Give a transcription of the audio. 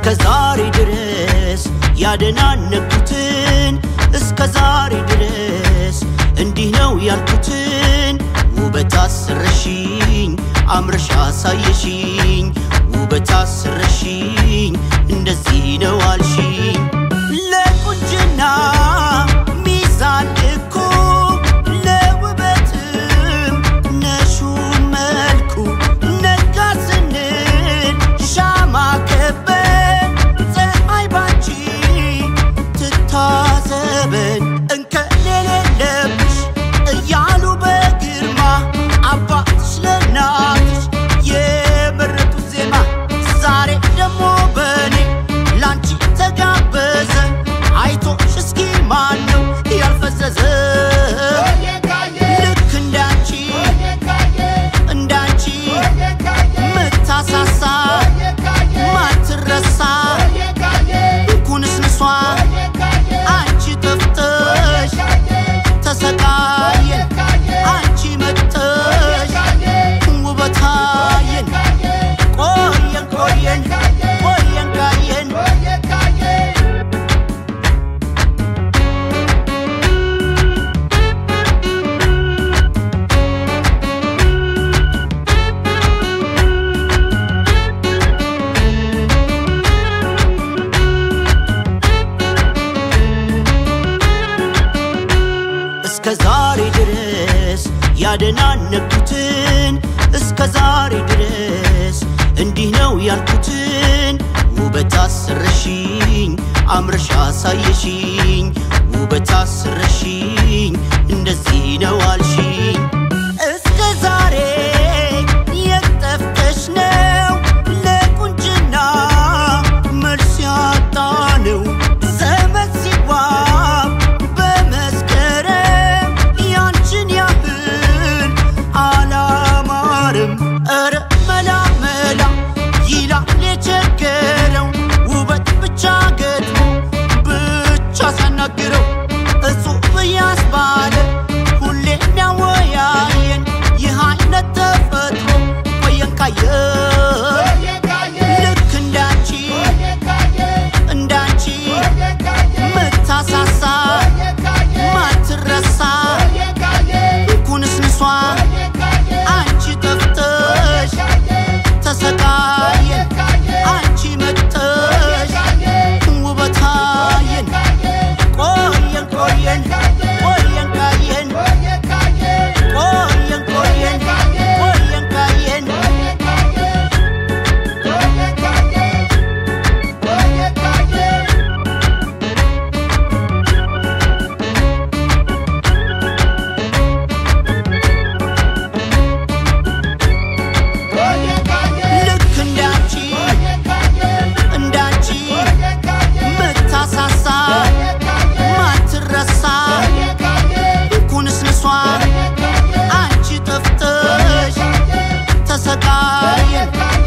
ዛሬ ድረስ ያደናነኩትን እስከ ዛሬ ድረስ እንዲህ ነው ያልኩትን ውበት አስረሽኝ አምረሽ አሳየሽኝ ውበት አስረሽኝ እንደዚህ ነው አልሽኝ ለቁንጅና ሚዛን ልኩ ለውበትም ነሹ መልኩ ነጋ ስንል ሻማ ከበን ፀሐይ ባንቺ ትታዘበን እንከን የሌለብሽ እያሉ በግርማ አባትሽ ለእናትሽ የመረጡት ዜማ ዛሬ ደግሞ በኔ ላንቺ ተጋበዘ አይቶሽ እስኪ ማን ነው ያልፈዘዘ ልክ እንዳንቺ እንዳንቺ ምታሳሳ ማትረሳ ኩንስንሷ አንቺ ጠፍተሽ ተሰቃየን አንቺ መጥተሽ ውበታየን ቆየን ቆየን ቆየን ካየን እስከ ዛሬ ድረስ ያደናነኩትን እስከ ዛሬ ድረስ እንዲህ ነው ያልኩትን ውበት አስረሽኝ አምረሽ አሳየሽኝ ውበት አስረሽኝ እንደዚህ ነው አልሽኝ እስከ ዛሬ የጠፍተሽ ነው ለቁንጅና መልስ ያጣ ነው ዘመን ሲዋብ በመስከረም ያንቺን ያህል አላማርም ኧረ መላ መላ ይላል የቸገረው ውበት ብቻ ገጥሞ ብቻ ሳናግረው እጹብ ያስባለ ሁሌ የሚያወያየን ይህ አይነት ተፈጥሮ ቆየን ካየን ልክ እንዳንቺ እንዳንቺ ምታሳሳ ማትረሳ ኩንስንሷ አንቺ ጠፍተሽ ተሰቃየን አንቺ መጥተሽ ውበታየን ቆየን ቆየን ቆየን ካየን ቆየን ቆየን ቆየን ካየን ልክ እንዳንቺ እንዳንቺ ምታሳሳ ማትረሳ ኩንስንሷ አንቺ ጠፍተሽ ተሰቃየን